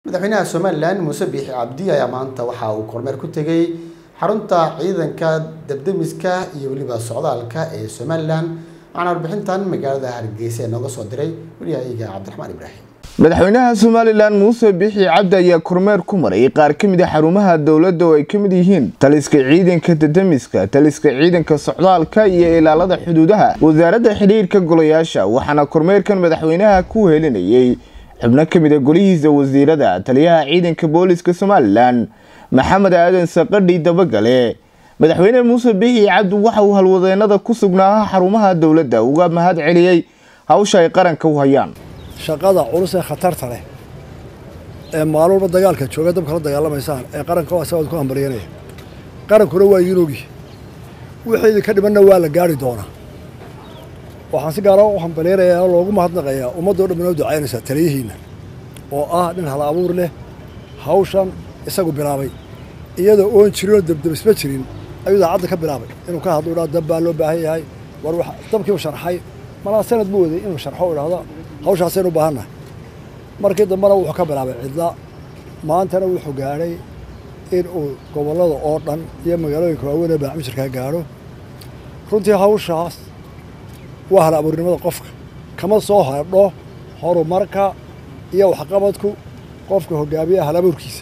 madaxweynaha somalilan muuse biixi cabdi ayaa maanta waxa uu kormeer ku tegey xarunta ciidanka dabdemiska iyo weliba socdaalka ee somalilan waxaana warbixintan magaalada hargeysa ee nooga soo diray weliyahayaga cabdiraxmaan ibraahim madaxweynaha somalilan muuse biixi cabdi ayaa kormeer ku maray qaar ka mid a xarumaha dowladda oo ay ka mid yihiin taliska ciidanka dadamiska taliska ciidanka socdaalka iyo ilaalada xuduudaha wasaaradda xidhiirka golayaasha waxaana kormeerkan madaxweynaha ku helinayay xubno ka mid a golihiisa wasiirada taliyaha ciidanka booliska somalilan maxamed aadan saqadhi dabagale madaxweyne muuse biixi cabdi waxa uu halwadeenada ku sugnaa xarumaha dowladda uga mahad celiyey hawsha ay qaranka u hayaan shaqada culus ee khatarta leh ee maalulba dagaalka jooga dabka la dagaalamaysaan ee qaranka asagood ku hambalyanaya qarankuna waa idiin ogi wixii idinka dhimanna waa la gaari doonaa waxaan si gaara u hambalyanayaa oo loogu mahadnaqayaa ummaddoo dhan inoo ducaynaysaa taliyihiinna oo ah nin hal abuur leh hawshan isagu bilaabay iyadoo oon jirinoo debdebisma jirin ayuu daacadda ka bilaabay inuu ka hadlo idhahdo dab baa loo baahan yahay war dabkii u sharxay malaa sanad buu waday inuu sharxo idhahdo hawshaasaynu u baahannahay markii dambena wuxuu ka bilaabay cidla maantana wuxuu gaadhay in uu gobollada oo dhan iyo magaalooyinka waaweyn ee baacmijirkaa gaadho runtii hawshaas waa hal abuurnimada qofka kama soo hadho horumarka iyo waxqabadku qofka hogaamiyaha hal abuurkiisa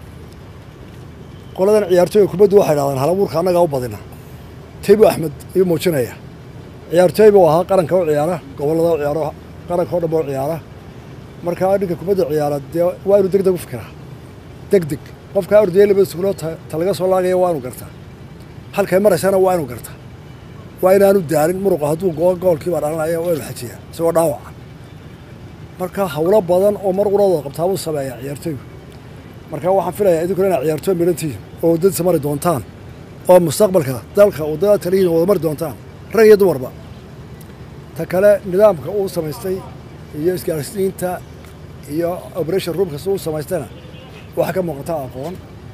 qoladan ciyaartooyga kubaddu waxay dhahdaan hal abuurka annagaa u badina taybu axmed ayuu muujinaya ciyaartooy buu ahaa qaranka u ciyaara gobollada u ciyaaro qaranka o dhan ba u ciyaara markaa ninka kubadda ciyaara dee waa inuu deg deg u fikiraa deg deg qofka ordaya laba sugulo ta laga soo laagaya waa inuu gartaa halkay maraysana waa inuu gartaa waa inaanu daalin muruqa hadduu goo goolkii baa dhalanaya waa inuu xajiyaa isagoo dhaawaca marka hawlo badan oo mar uradooda qabtaabuu sameeyaa ciyaartooygu marka waxaan filayaa idinkuna inaad ciyaartooy midhantihiin oo waddadiisa mari doontaan oo mustaqbalka dalka waddada taliyihin wada mari doontaan rag iyo dumarba ta kale nidaamka uu samaystay iyo isgaarsiinta iyo operation roomkas uu samaystayna waxaa ka muuqata aqoon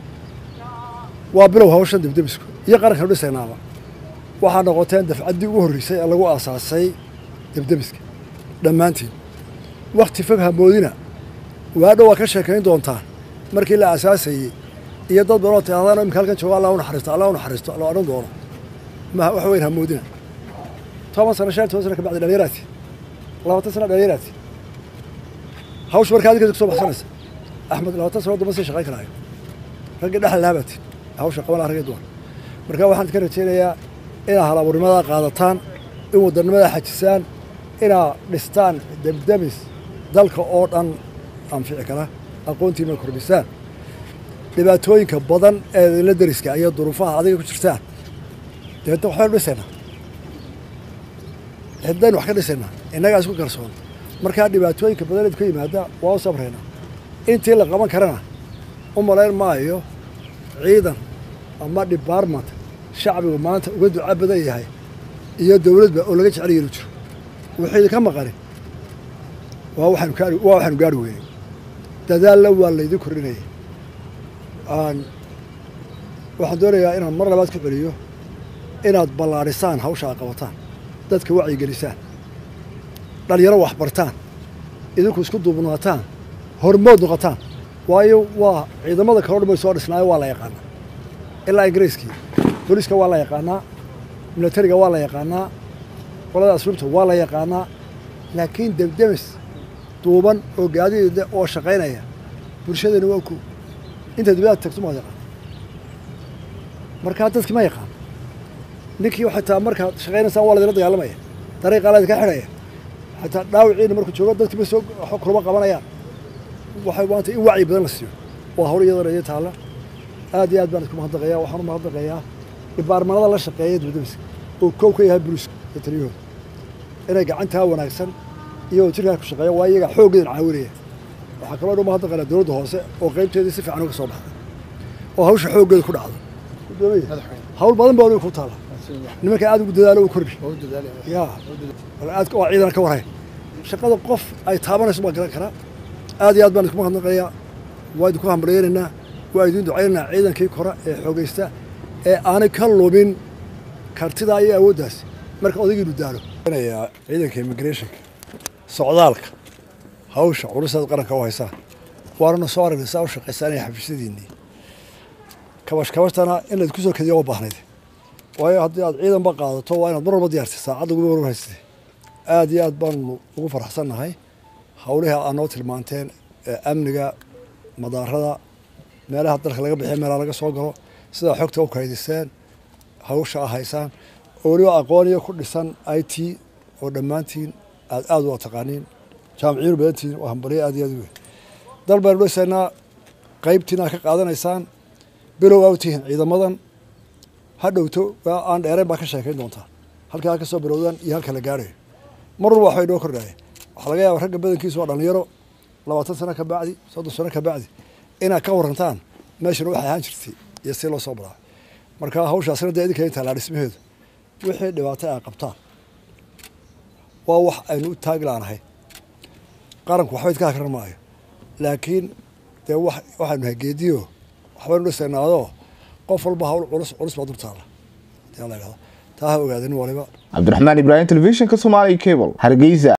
waa bilow hawshan debdebisku iyo qarankan dhisaynaaba waxaa noqoteen dafcaddii ugu horreysay ee lagu aasaasay debdebiska dhammaantiin wakhti fog hamoodina waadho waa ka sheekayn doontaan markii la aasaasayey iyo dad badanoo tiahdaan imika halkan jooga allah u naxariisto allah u naxariisto la odhan doono ma wax weyn hamoodina toban sano shan toban sano kabacdi dhalinyaraati labaatan sano dhalinyaraati hawsha markaa adinka kusoo baxsanaysa axmed labaatan sano damba sii shaqayn karaayo raggii dhexal lahabaati hawsha qabanaa ragii dumar marka waxaan idinka rajaynayaa inaad hal abuurnimadaa qaadataan in wadanimadaa xajisaan inaad dhistaan debdemis dalka oo dhan anfici kara aqoontiina kordhisaan dhibaatooyinka badan ee idinla deriska iyo duruufaha adiga ku jirtaan dabeetna waxbaynu dhisaynaa xiddaynu wax ka dhisaynaa innagaa isku kalsoon markaa dhibaatooyinka badan idku yimaada waa u sabraynaa intii la qaban karana u malayn maayo ciidan ama debartment shacbigu maanta uga duca badan yahay iyo dowladba oo laga jecel yeelu jiro wuxuu idinka maqanin waa waxaanu gaari waa waxaanu gaari weynay dadaalla waa laydin kordhinaya waxaan doonayaa inaan mar labaad ku celiyo inaad ballaadhisaan hawsha aad qabataan dadka wacyigelisaan dhalinyaro waxbartaan idinku isku duubnaataan hormood noqotaan waayo waa ciidamada kaloo dhan bay soo dhisnaayo waa la yaqaanaa ilaa ingiriiskii booliiska waa la yaqaanaa milatariga waa la yaqaanaa qolada asluubta waa la yaqaanaa laakiin debdemis duuban oo gaadiida oo shaqaynaya bulshadana waa ku inta dibadaad tagto maad yaqaan markaa dadki ma yaqaan ninkii xitaa markaad shaqaynaysaan waa ladila dagaalamaya dariiqaa laydinka xidhaya xitaa dhaawiciina markuu joogo dadki ma soo kulama qabanayaan waxay maanta in wacyi badan la siiyo waa hawl iyadana iyo taalla aad iyo aad baan isku mahadnaqayaa waxaan u mahadnaqayaa dhibaarmanada la shaqeeya dibdemiska oo koow ka yahay buluuska iyo taliyahooda inay gacantaa wanaagsan iyagoo jirkaa ku shaqeeya waa iyaga xooggeedan caawinaya waxaa kaloo dhan mahadnaqaynaa dowladda hoose oo qaybteedii si fiican uga soo baxday oo hawsha xooggeeda ku dhacdo hawl badan baa ku taala nimanka aad ugu dadaalo u kordhi ya aad waa ciidan ka warhay shaqada qof ay taabanayso baa garan karaa aad iyo aad baan isku mahadnaqayaa waa idinku hambalyaynaynaa waa idiin ducaynaynaa ciidankii kora ee xoogaysta ee aanay ka lumin kartidaa iyo awooddaas marka odaygiinu daalo ciidanka immigrationka socdaalka hawsha culusaad qaranka u haysaa waanana soo aragnay saa u shaqaysanaya xafiisyadiinii kabash kabashtana in laydku soo kediya waa baahnayd waayo haddii aad ciidanba qaadato waa inaad mar walba diyaartay saacadda ugu war haysatay aada iyo aad baanu ugu faraxsannahay howlihii aad noo tilmaanteen ee amniga madaarada meelaha dalka laga bixiya meelaha laga soo galo sidaa xogta u kaydiseen hawsha a haysaan oo weliba aqooniyo ku dhisan i t oo dhammaantiin aad aada u taqaaniin jaamiciyiinu badantihiin waa hambaliyo aad iyo aad u weyn dal baynu dhisaynaa qaybtiina aad ka qaadanaysaan bilow aa u tihiin ciidamadan ha dhowto aan dheerayn baa ka sheekayn doontaa halkaa ha ka soo bilowdaan iyo halka la gaarayo mar walba waxbay noo kordhaya waxaa laga yaaba ragga badankiisu waa dhalinyaro labaatan sano ka bacdi soddon sano ka bacdi inaad ka warantaan meeshana waxay ahaan jirtay iyo si loo soo bilaabay marka hawshaasina dee idinka intaa laa dhismaheedu wixii dhibaatay ay qabtaan waa wax aynu u taagi laanahay qaranku waxba idka hakran maayo laakiin dee wax waxaynu nahay geediyo waxbaynu dhisaynaadoo qof walba hawl culus culus baa durtaala hadii la idhahdo taa ha ogaadanin waliba cabdiraxmaan ibraahim telefishinka soomaaliya cable hargeysa